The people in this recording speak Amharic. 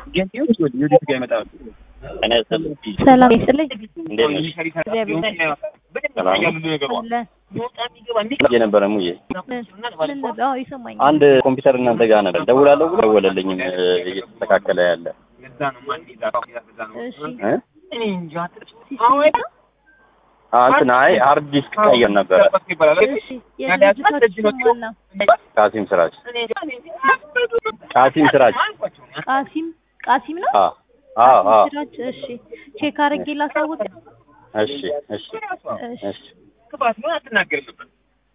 ሰላም ይስጥልኝ። እንዴት ነሽ? የነበረ ሙዬ ይሰማኛል። አንድ ኮምፒውተር እናንተ ጋር ነበር ደውላለሁ ብሎ ደወለልኝም እየተስተካከለ ያለ እሺ እ? ሲስተም ነው? አ እንትን አይ ሃርድ ዲስክ ቀይር ነበረ እሺ የድርጅታችሁ ስም ማን ነው? ቃሲም ስራች ቃሲም ስራች ቃሲም ቃሲም ነው? አ አ አ ስራች እሺ ቼክ አድርጌ ላሳውቅ። እሺ እሺ እሺ እሺ